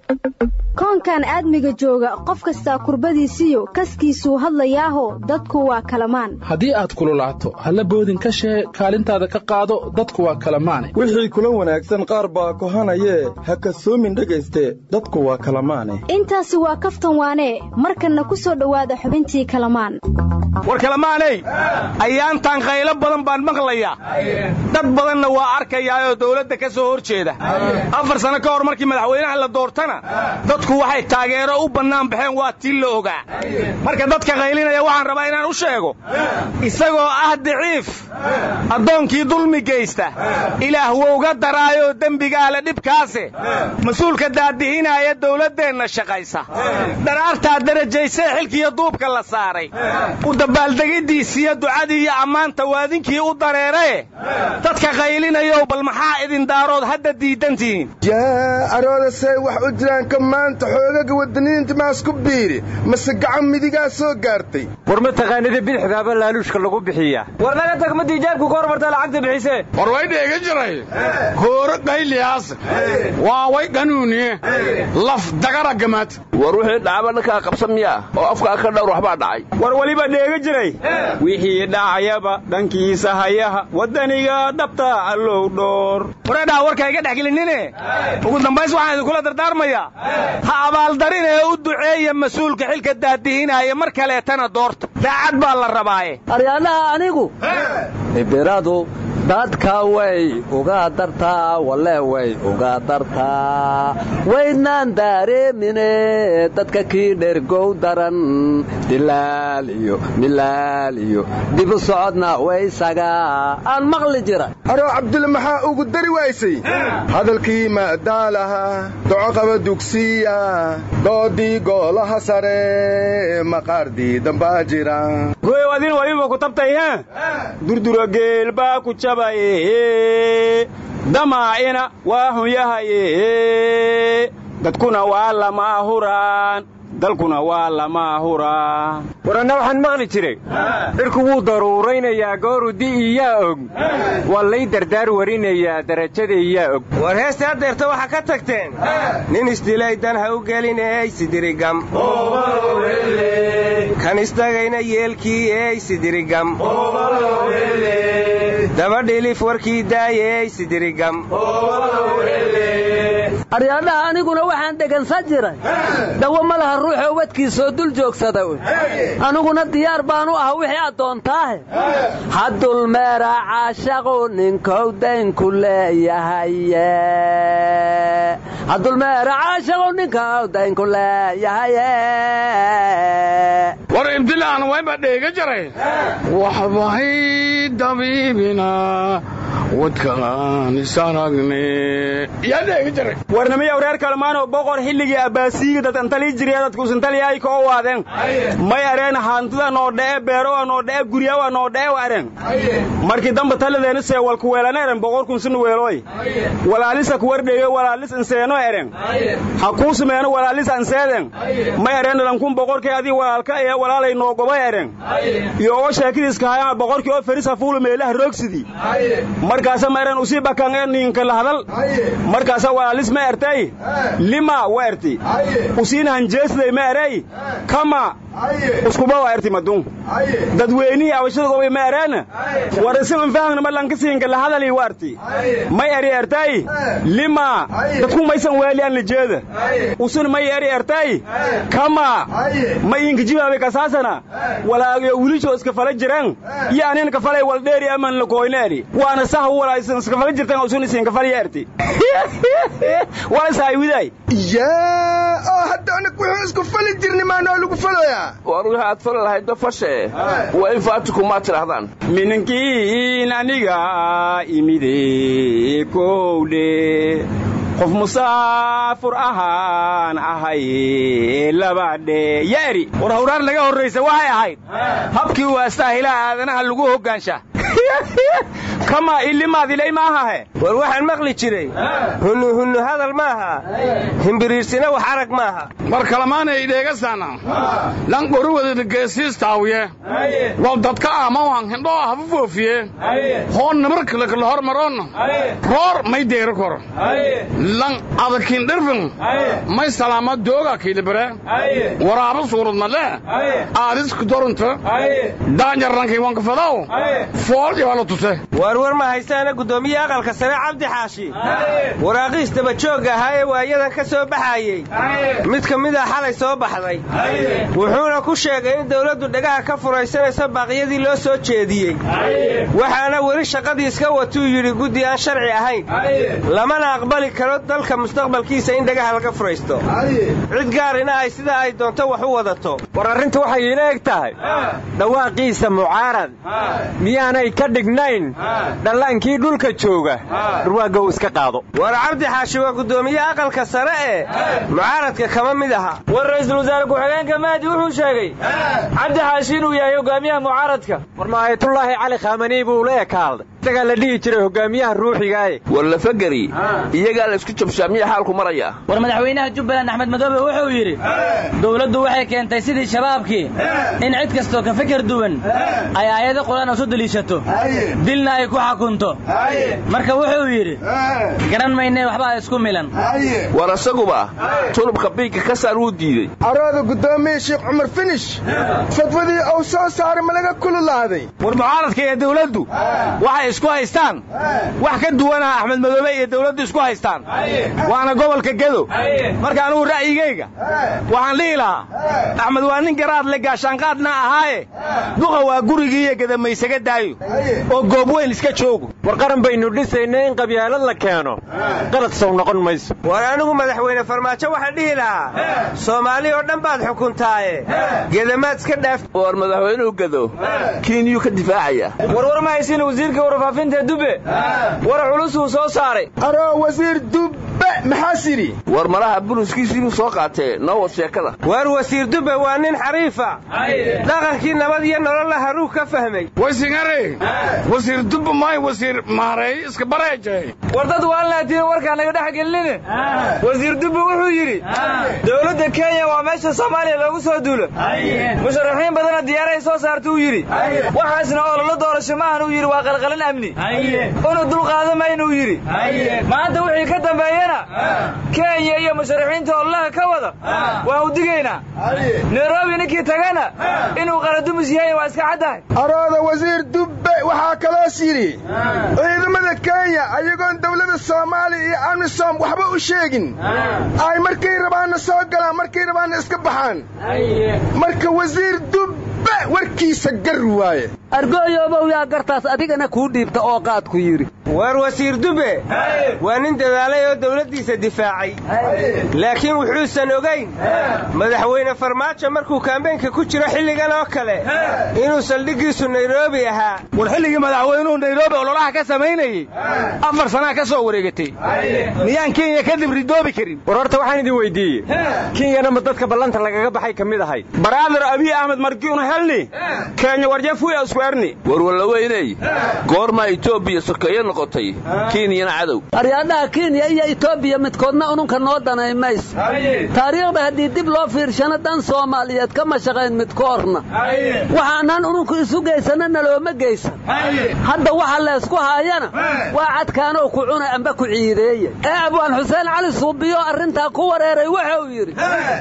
koonkan aadmiga jooga qof kastaa kurbadiisiyo kaskiisuu hadlayaaho dadku waa kalamaan haddii aad kululaato halla boodin ka shee kaalintaada ka qaado dadku waa kalamaane wixii kula wanaagsan qaar baa kohanayee ha kasoomin dhegayste dadku waa kalamaane intaasi waa kaftan waanee markanna ku soo dhowaada xubintii kalamaan war kalamaaney ayaantan khaylo badan baan maqlayaa dad badanna waa arkayaayoo dawladda ka soo hor jeeda afar sano ka hor markii madaxweynaha la doortana dadku waxay taageero u bannaan baxeen waa tii la ogaa marka dadka qaylinaya waxaan rabaa inaan u sheego isagoo ah daciif addoonkii dulmi geysta ilaah wouga daraayoo dembigaale dhibkaase mas-uulka daadihinaaya dawladdeenna shaqaysa dharaartaa darajaysee xilkiiyo duubka la saaray u dabaaldegiddiisiyo ducadii iyo ammaanta waadinkii u dareerae dadka qaylinayow bal maxaa idin daarood hadda diidantihiin yaa aroodasay wax u jiraan ka maanta xoogaga wadaniinta maasku biiri mase gacan midigaa soo gaartay war ma taqaanida bidixdaaba laaluushka lagu bixiyaa war naga tag ma diijaabku ka hormartaa lacagta bixisee war way dheega jiray hooro qayliyaas waa way qanuuniye laf dagara gamaad war wixii dhacaba dhankaa qabsan miyaa oo afkaa ka dhowr waxbaa dhacay war weliba dheega jiray wixii dhacayaba dhankiisa hayaha waddaniga dhabta allow dhoor wareedhaa warka iga dhex gelinine ugu dambays waxaan idinkula dardaarmayaa ha abaaldarin ee u duceeya mas-uulka xilka daadihinaya mar kaleetana doorta daacad baa la rabaaye aryaanaha anigu ibiradu dadka way uga dartaa walle way uga dartaa waydnaan daareemine dadka kii dhergow daran dilaal iyo milaal iyo dibu socodna waysaga aan maqli jira aroo cabdulle maxaa ugu dari waysay hadalkii maadaalaha docoqaba dugsiya doodii goolaha sare maqaardii dambaa jira goyow adin waliba ku tabtay he durdura geel baa ku jabaye damaacina waa hunyahaye dadkuna waa lama huraan dalkuna waa lama huraan waranna waxaan maqli jiray cirku wuu daruuraynayaa gooru di'iyaa og waa lay dardaar warinayaa darajadaiyaa og war heesta haddeerta waxaa ka tagteen nin isdilay dan ha u gelin eysidirigam kan istagayna yeelkii eysidirigam dabadhilif warkii daaye eysidirigam aryaadhaha aniguna waxaan dhegansan jiray dawo ma laha ruuxoo wadkiisoo dul joogsada aniguna diyaar baanu ah wixii aad doontaahe haddulmeera caashaqu ninkow daynku leeyahaye haddulmeera caashaqu ninkow daynku leeyahaye war ibdilaan wayba dheega jaray waxbahay dabiibina wadkaan isaragne yaa dheega jaray warnamiya wareer kalmaanoo boqor xilligii abbaasiyiga dadantalii jiriya dadkuusantaliyay ka o waadeen may areen hantida noo dhee beerowa noo dhee guryawa noo dhee wa areen markii damba talideenu see walku weelana eren boqorkun sinu weelooy walaalisa kuwardheeyo walaalis inseeno eren ha kuu sumeeno walaalisa anseeden may areen dhalankun boqorkii adii walaalka ee walaalay noo gobay eren iyo oo sheekidiiska hayama boqorkii oo ferisa fuulu meelaha roogsidii markaasa ma eren usii bakan ee niinka la hadal markaasa walaalis ma ertay lima wa erti usiina hanjeesday ma erey kama uskuba wa erti madun dadweynihii abashada gobay ma ereena war isiman fahmna ma lankasiinka la hadalii wa erti may eri ertay lima dadku maysan weeliyan lijeeda usun may eri ertay kama ma iinka jibaabe kasaasana walaagiyo wilisho iska fala jiran iyo anin ka falay waldheeri aman lakoyna eri waana saha walaa iska fala jirtan usun isinka falya erti walasaaywiday yaa oo hadda anig wuxuu isku fali jirni maanoo lagu faloyaa war wixii aad fali lahaydba fashe waa in faatikumaa tidhaahdaan minankiin aniga imide kowdhe qof musaafur ahaan ahay labadhe ya eri war hawraar naga horraysa waxay ahayd habkii waastaahilaa aadanaha lagu hoggaansha kamaa ilimaadilay maahahe war waxaan maqli jiray hunnu hunnu hadal maaha himbiriirsina wax arag maaha war kalamaanay dheegasana lan qoruwadana geesiistaawiye wal dadka amawan hindhoo hafu foofiye hoon namarkalakala hormaroon roor may deeri koro lan adakin dhirfin may salaama dooga kiilibare waraaba suuradmale aadisku dorunta daanjarrankii wankafadaw fool iwala tuse waarwar ma haystaana guddoomiye aqalka sare cabdi xaashi waraaqiis dabajoogga ahaa ee waayadan ka soo baxaayey mid ka mid a xalay soo baxday wuxuuna ku sheegay in dawladdu dhagaha ka furaysanayso baaqyadii loo soo jeediyey waxaana weli shaqadii iska watuu yidhi guddi aan sharci ahayn lamana aqbali karo dalka mustaqbalkiisa in dhagaha laga furaysto cid gaarina ay sidaa ay doonto wax u wadato war arrintu waxay iila eg tahay dhawaaqiisa mucaarad miyaanay ka dhignayn dhallaankii dhulka jooga dhurwaagga uu iska qaado war cabdi xaashi waa guddoomiye aqalka sare ee mucaaradka kama mid aha war ra'iisul wasaare ku-xigeenka mahdi wuxuu sheegay cabdi xaashi inuu yahay hogaamiyaha mucaaradka war maayatullaahi cali khamanii buu la ekaalday isagaa la dhihi jiray hogaamiyaha ruuxigaaye war lafageri iyagaa la isku jabshaa miya xaalku maraya war madaxweynaha jubbaland axmed madoobe wuxuu yidhi dowladdu waxay keentay sidii shabaabkii in cid kastoo ka fikir duwan ay aayado qur-aan isu deliishato dilna ay ku xakunto marka wuxuu yidhi garan maynee waxbaa isku milan war asaguba tulubka biigga ka saar wuu diidey arooda guddoomiye sheekh cumar finish fadwadii uu soo saaray ma laga kululaaday war mucaaradka iyo dawladdu waxay isku haystaan wax ka duwanaa axmed madoobe iyo dawladdu isku haystaan waana gobolka gedo marka anugu ra'yigayga waxaan dhihi lahaa axmed waa nin garaad le gaashaanqaadna ahaaye duqa waa gurigii iyo gadamaysaga daayo oo goob weyn iska joogo war qaran baynu dhisaynay in qabyaalad la keeno qalad sow noqon mayso war anigu madaxweyne farmaajo waxaan dhihi lahaa soomaali oo dhan baad xukuntaaye gedamaad iska dhaaf war madaxweynuhu gedo kiiniyuu ka difaacaya warwar ma haysin wasiirka warfaafinta dube war culus uu soo saaray aroo wasiir dubbe maxaas yidhi war malaha buluskiisiibuu soo qaatee noo wad sheekada waar wasiir dube waa nin xariifa dhaqankii nabad iyo nololla haruu ka fahmay waysingare wasiir dubbe maay wasiir maareey iska bareejay war dad waalnaatiin warkaa naga dhex gelinine wasiir dubbe wuxuu yidhi dowladda kenya waa meesha soomaaliya loogu soo duulo musharaxiin badana diyaaray soo saarta uu yidhi waxaasna ololo doorasho maahan uu yidhi waa qalqalin amni una dulqaada maynuu yidhi maanta wixii ka dambeeyana kenya iyo musharaxiinta ololaha ka wada waan u digaynaa nairobi ninkii tagana inuu qaradumus yahay waa iska caddahay arooda wasiir dubbe waxaa kaloos yidhi ciidamada kenya ayagoon dawladda soomaaliya iyo amisom waxba u sheegin ay markay rabaanna soo galaan markay rabaanna iska baxaan marka wasiir dubbe warkiisa gar waaye argooyoobow yaa gartaas adigana kuu dhiibta oo qaadku yidhi waar wasiir dube waa nin dadaalay oo dawladdiisa difaacay laakiin wuxuusan ogayn madaxweyne farmaajo markuu kaambeynka ku jiro xilligan oo kale inuu saldhiggiisu nairobi ahaa war xilligii madaxweynuhu nairobi ololaha ka samaynayey afar sanaa ka soo wareegatay miyaan kenya kadib ridoobi karin war horta waxaan idin weyddiiyey kenyana ma dadka ballanta lagaga baxay ka mid ahayd baraadar abiy ahmed markiuna helni kenya warjafuya iskuerni warwalaweyney goormaa etoobiya sokeeye noqotay kenyana cadow aryaadhaha kenya iyo etoobiya midkoodna ununka noo danay mayso taariikhda haddii dib loo fiirshana dan soomaaliyeed kama shaqayn midkoorna waxaanan ununku isu geysana nalooma geysan hadda waxa laysku haayana waa cadkaanoo ku cuna amba ku ciideeya ee abwaan xuseen cali suubiyo arrintaa ku wareeray wuxuu yidhi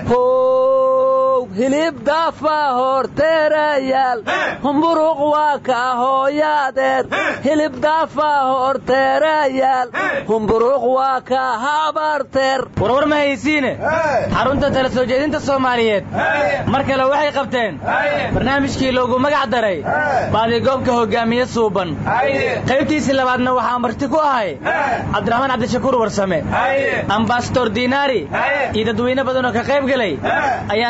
how hilib daafa horteerayaal humburuq waa ka hooyaadeed hilib daafa horteerayaal humburuq waa ka habarteer warwar ma haysiine xarunta tala soo jeedinta soomaaliyeed mar kale waxay qabteen barnaamijkii loogu magac daray baadigoobka hogaamiye suuban qaybtiisii labaadna waxaa marti ku ahay cabdiraxmaan cabdishakuur warsame ambasador diinaari iyo dadweyne badanoo ka qayb gelay ayaana su'aalo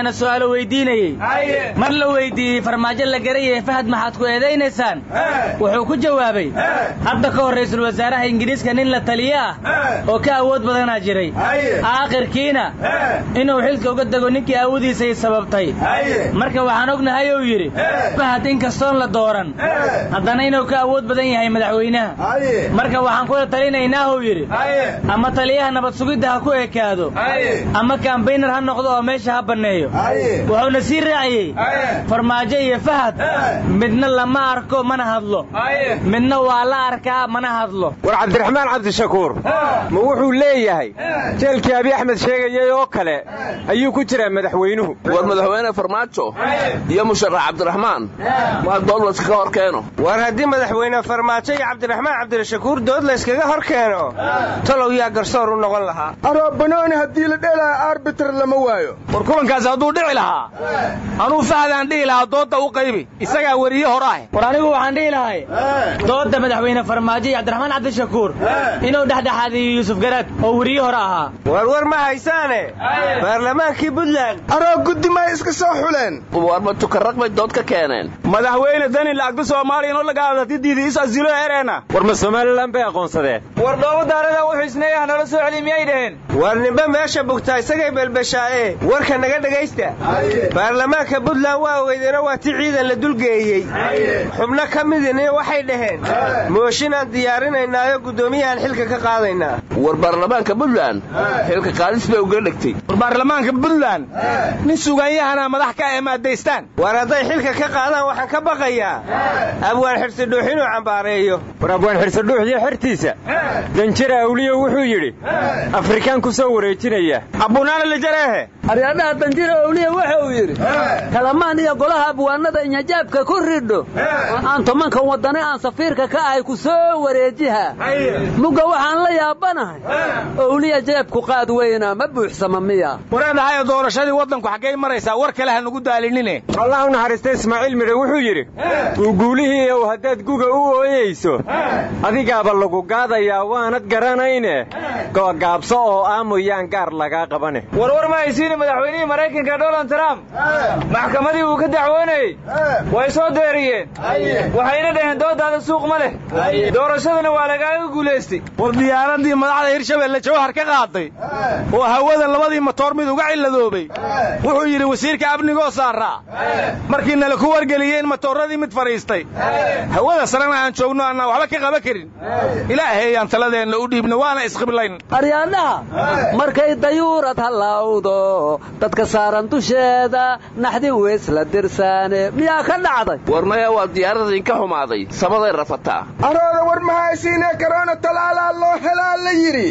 weydiinayey mar la weydiiyey farmaajo la garayay fahad maxaad ku eedaynaysaan wuxuu ku jawaabay hadda ka hor ra'iisul wasaaraha ingiriiska nin la taliye ah oo ka awood badanaa jiray aakhirkiina inuu xilka uga dego ninkii awoodiisay sababtay marka waxaan ognahay uu yidhi fahad inkastoon la dooran haddana inuu ka awood badan yahay madaxweynaha marka waxaan kula talinaynaahuu yidhi ama taliyaha nabad sugidda ha ku ekaado ama kambaynar ha noqdo oo meesha ha banneeyo wuxuuna sii raaciyey farmaajo iyo fahad midna lama arko mana hadlo midna waa la arkaa mana hadlo war cabdiraxmaan cabdishakuur ma wuxuu leeyahay jeelkii abi axmed sheegayay oo kale ayuu ku jiraa madaxweynuhu war madaxweyne farmaajo iyo musharax cabdiraxmaan maa dood layskaga hor keeno war haddii madaxweyne farmaajo iyo cabdiraxmaan cabdirashakuur dood layskaga hor keeno talow yaa garsoor u noqon lahaa aroo banooni haddii la dheelaayo arbiter lama waayo war kulankaas hadduu dhici lahaa anuu fahadaan dhihi lahaa doodda u qaybi isagaa weriye hor ah war anigu waxaan dhihi lahay doodda madaxweyne farmaajo iyo cabdiraxmaan cabdishakuur inuu dhexdhexaadiyo yuusuf garaad oo weriye hore ahaa war war ma haysaane baarlamaankii buntland aroo guddi may iska soo xuleen warma tukarraq bay dood ka keeneen madaxweyne dani lacagta soomaaliya inoo lagaadatidiidi is asilo ereena war ma somalilan bay aqoonsadeen war dhoobo daarada wuxuu isneeyaha nala soo celi miyay dhaheen war nimbe meesha bugtaa isagay belbeshaaye warka naga dhegaysta baarlamaanka buntland waa ogeydeenoo waa ti ciidan la dulgeeyey xubno ka midina waxay dhaheen mooshin aan diyaarinaynaayo guddoomiyahaan xilka ka qaadaynaa war baarlamaanka buntland xilka qaadis bay uga dhegtay war baarlamaanka buntland nin sugaanyahana madax ka emaadaystaan war hadday xilka ka qaadaan waxaan ka baqayaa abwaan xirsidhuux inuu cambaareeyo war abwaan xirsidhuux iyo xertiisa danjira awliyo wuxuu yidhi afrikaan ku soo wareejinaya abbunaana lijareehe aryaadhaha danjira awliya waxa uu yidhi kalamaan iyo golaha abwaanada inyajaabka ku ridho aan tomankan waddane aan safiirka ka ahay ku soo wareejiha mugga waxaan la yaabanahay owliya jeebku qaad weyna ma buuxsama miya wareedhahayo doorashadii waddanku xaggay maraysaa war kale ha nugu daalinine allah u naxariista ismaaciil midhe wuxuu yidhi guuguulihii ow haddaad guga u ooyeyso adigaaba lagu gaadayaa waanad garanayne go'gaabso oo aamoyaan gaar lagaa qabane warwar ma haysiine madaxweynihii maraykanka donald trump maxkamadii uu ka dacwoonayey way soo deeriyeen waxayna dhaheen doodaada suuq ma leh doorashadana waa lagaaga guulaystay war diyaaradii madaxda hirshabelle jawhar ka qaaday oo hawada labadii matoor mid uga cilladoobay wuxuu yidhi wasiirka amnigoo saaraa markii nala ku wargeliyey in matooradii mid fadhiistay hawada sarena aan joogno annaa waxba ka qaban karin ilaahayaan taladeenna u dhiibna waana isqiblayn aryaadhaha markay dayuurad hallawdo dadka saaran dusheeda naxdin weysla dirsaane miyaa ka dhacday war maya waa diyaarada inka xumaaday samaday rafataa arooda war mahaysiinee karoona talaalaa loo helaa la yidhi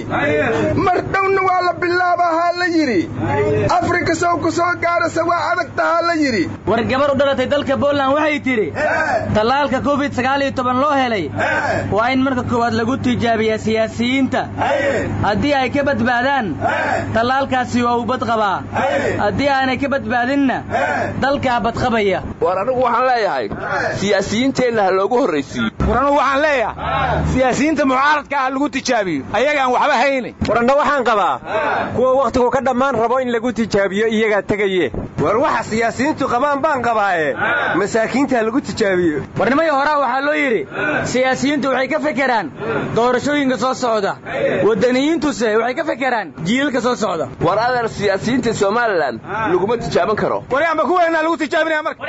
mar dhowna waa la bilaabahaa la yidhi afrika sow ku soo gaarasa waa adag tahaa la yidhi war gabar u dhalatay dalka boland waxay tidhi tallaalka covid sagaal iyo toban loo helay waa in marka koowaad lagu tijaabiyaa siyaasiyiinta haddii ay ka badbaadaan tallaalkaasi waa uu badqabaa haddii aanay ka badbaadinna dalkaa badqabaya war anigu waxaan leeyahay siyaasiyiinteenna ha loogu horraysiiyo war anugu waxaan leeyahay siyaasiyiinta mucaaradka ah lagu tijaabiyo ayagaan waxba hayne waranna waxaan qabaa kuwa wakhtigu ka dhammaan rabo in lagu tijaabiyo iyagaa tegaye war waxa siyaasiyiintu qabaan baan qabaaye masaakiinta lagu tijaabiyo warnimayo horaa waxaa loo yidhi siyaasiyiintu waxay ka fekeraan doorashooyinka soo socda waddaniyiintuse waxay ka fekeraan jiilalka soo socda war adeer siyaasiyiinta somalilan laguma tijaaban karo waryaanba kuweennaa lagu tijaabinaya marka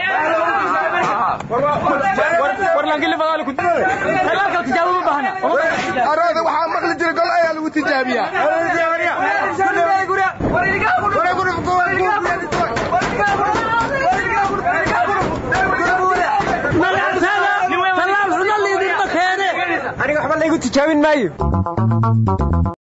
arooda waxaa maqli jira gol ayaa lagu tijaabiyaa aniga waxba laygu tijaabin maayo